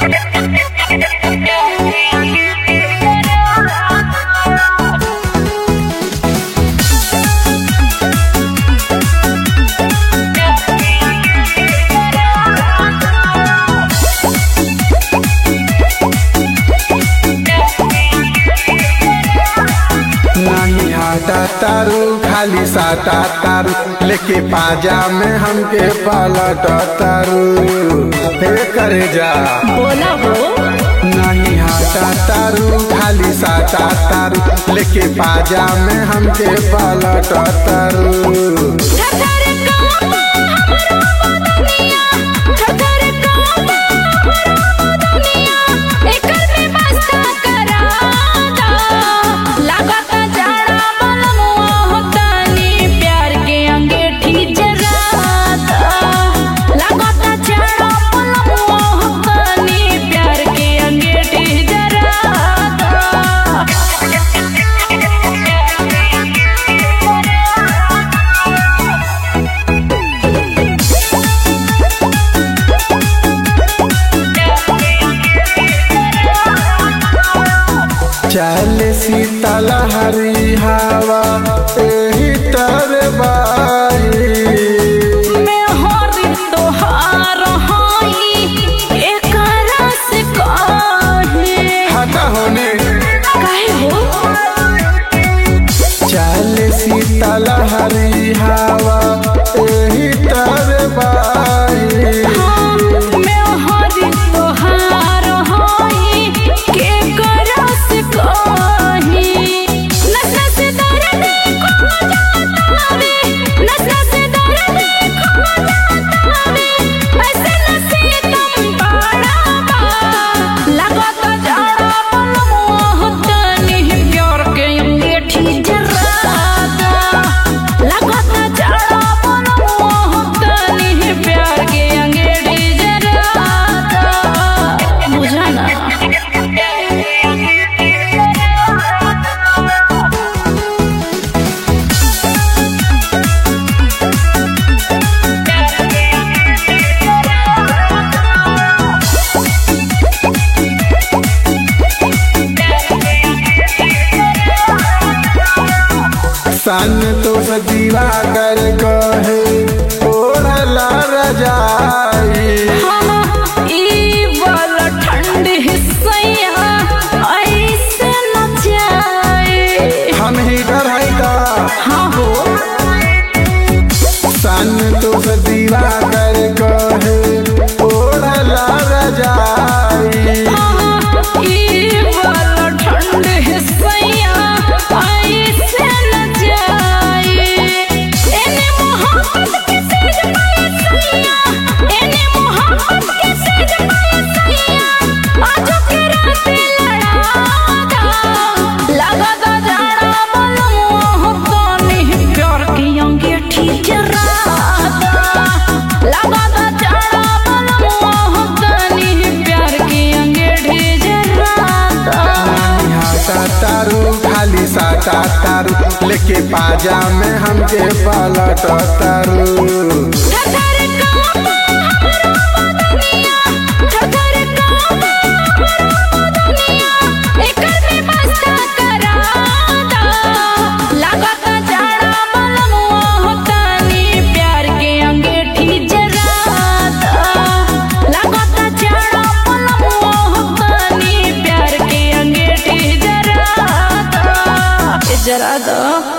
नहीं आटा तारू खाली साटा तारू लेके पाजा में हमके पलट तारू हे करे जा बोला हो नहीं हाटा तारू खाली साटा तारू लेके पाजा में हमके पलट तारू ठठर कामा हमरो बदनिया ठठर कामा हमरो बदनिया एकर में मस्ता करादा लागत जाड़ा बलमुआ होतानी प्यार के अंगेठी जरादा लागत जाड़ा बलमुआ होतानी प्यार के अंगेठी जरादा चल शीतल हरी हवा एही तर बाई मैं हरी तोहार हाई एकरा से काहे हटा होने काहे हो चल शीतल हरी हवा एही तर बाई हाँ, मैं हरी तोहार हाई एकरा से काहे नस नस दर्द खो जाता रे नस नस दर्द खो जाता रे ऐसे नसीब बड़ा बा लागत जाड़ा बलमुआ होतनी प्यार के अंगेठी जरादा लागत जाड़ा बलमुआ होतनी प्यार के अंगेठी जरादा बुझाना सन तो सजीवा कर कहे ओढ़ला रजाई हाँ, ई वाला ठंड हिस्सैया ऐसे न जाए हम ही डर है का हाँ हो सन तो सजीवा कर कहे ओढ़ला रजाई हाँ, ई वाला ठंड हिस्सैया ऐसे न जाए एने मोहब्बत के सेज पाए सैया एने मोहब्बत के सेज पाए सैया आज के रात लड़ादा लगदा जाड़ा बलमुआ होतानी प्यार की अंगीठी जरादा लगदा जाड़ा बलमुआ होतानी प्यार की अंगीठी जरादा हाटा तारू खाली साटा तारू लेके पाजा में हमके पलट तारू ठठर कामा हमरो बदनिया ठठर कामा हमरो बदनिया एकर में मस्ता करादा लागत जाड़ा बलमुआ होतानी प्यार के अंगेठी जरादा लागत जाड़ा बलमुआ होतानी प्यार के अंगेठी जरादा जरादा